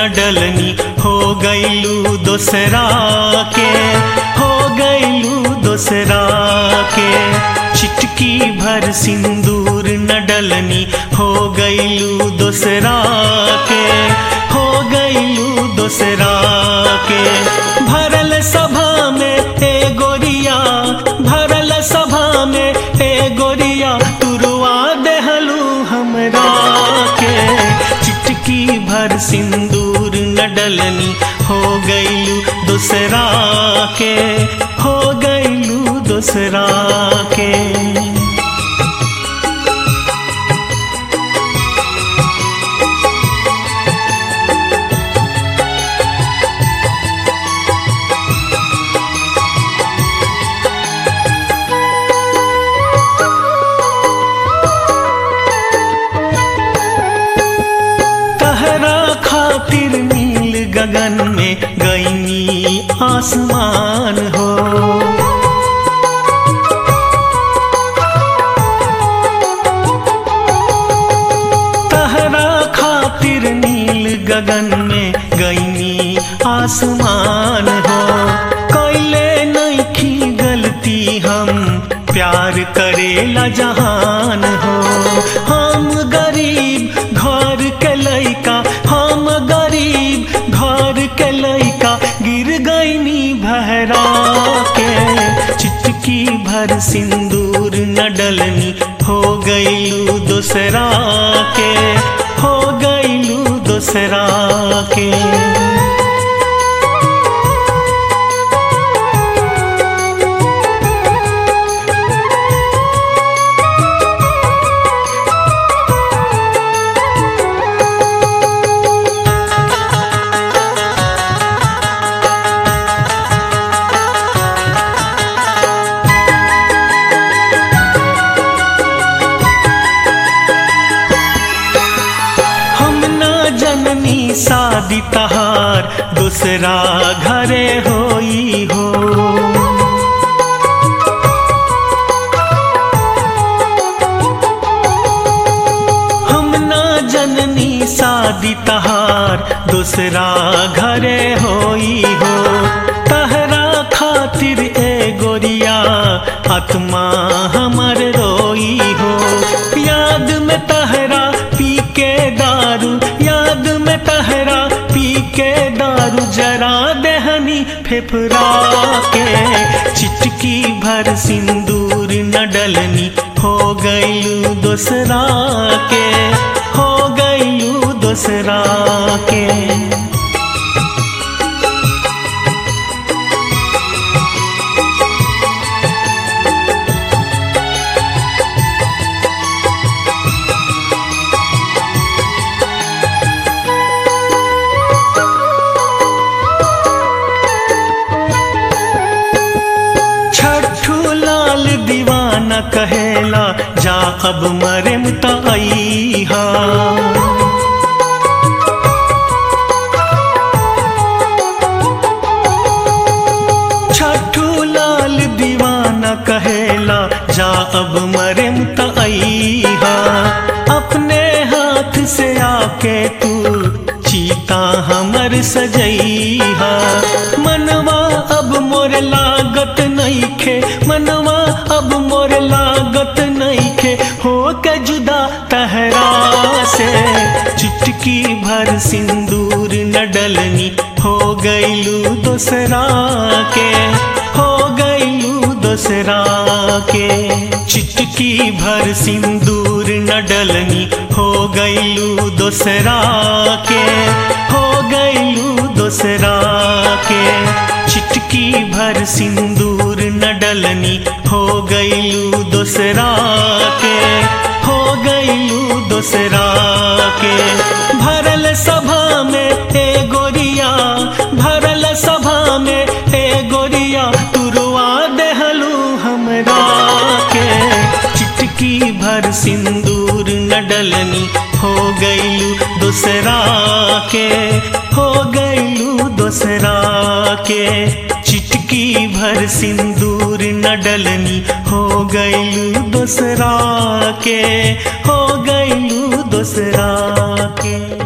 न डलनी हो गईलू दोसरा के हो गईलू दोसरा के चिटकी भर सिंदूर न डलनी हो गईलू दोसरा के हो गईलू दोसरा के भरल सभा में ए गोरिया भरल सभा में ए गोरिया तुरवा देहलू हमरा के चिटकी भर सिंदूर न डलनी हो गईलू दूसरा के हो गईलू दूसरा के तहरा खातिर नील गगन में गईनी आसमान हो तहरा खातिर नील गगन में गईनी आसमान हो कैले नईखी गलती हम प्यार करेला जहान हो हम गरीब घर के लइका हम गरीब घर के लइका गिर गईनी भहरा के चिटकी भर सिंदूर न डलनी हो गईलू दूसरा के हो गईलू दूसरा के हम ना जननी शादी तहार दूसरा घरे होई हो हम ना जननी शादी तहार दूसरा घरे होई हो तहरा खातिर ए गोरिया आत्मा हमर रोई हो याद में तहरा पी के दारू याद में तहरा पी के दारू जरा दहनी फेफरा के चिटकी भर सिंदूर न डलनी हो गईलू दूसरा के हो गईलू दूसरा के छठू लाल दीवाना कहेला जा अब मरे मुतईहा छठू लाल दीवाना कहेला जा अब मरे मुतईहा अपने हाथ से आके तू चीता हमर सजईहा मनवा अब मोर लागत नईखे मनवा अब मोर लागत नईखे हो के जुदा तहरा से चुटकी भर सिंदूर न डलनी हो गईलू दूसरा के हो गईलू दूसरा के चिटकी भर सिंदूर न डलनी हो गईलू दूसरा के हो गईलू दूसरा के चिटकी भर सिंदूर न डलनी हो गईलू दूसरा के हो गईलू दूसरा के भरल सभा में ए गोरिया भरल सभा में ए गोरिया तुरवा देहलू हमरा के चिटकी भर सिंदूर न डलनी हो गईलू दूसरा के हो गईलू दूसरा के चिटकी भर सिंदूर न डलनी हो गईलू दूसरा के हो गईलू दूसरा के